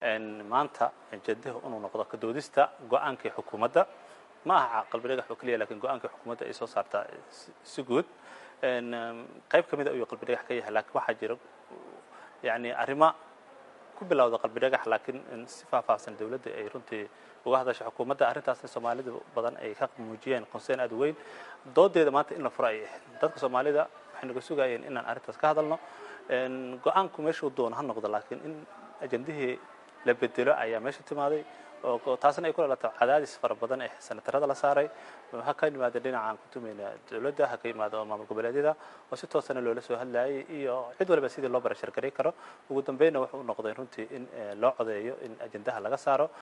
maanta ajendaha inuu noqdo ka doodista go-aankii xukuumadda ma aha qalbidhagax oo keliya lakiin go-aankii xukuumadda ay soo saartaa si guud qayb ka mida ayuu qalbidhagax ka yahay laakiin waxaa jira yani arrimo ku bilowda qalbidhagax laakiin si faahfaahsan dowladda ay runtii uga hadashay xukuumadda arrintaasna soomaalida badan ay ka muujiyeen concern aad weyn doodeeda maanta in la furo ay ahayd dadka soomaalida waxay naga sugayeen inaan arrintaas ka hadalno go-aanku meeshuu doono ha noqdo laakiin in ajendihii la bedelo ayaa meesha timaaday oo taasna ay ku dhalato cadaadis fara badan ee sanatarada la saaray ha ka yimaada dhinacaan ku tumayna dowladda ha ka yimaado maamul goboleedyada oo si toosana loola soo hadlayay iyo cid waliba sidii loo barashargaray karo ugu dambeynna wuxuu u noqday runtii in loo codeeyo in ajendaha laga saaro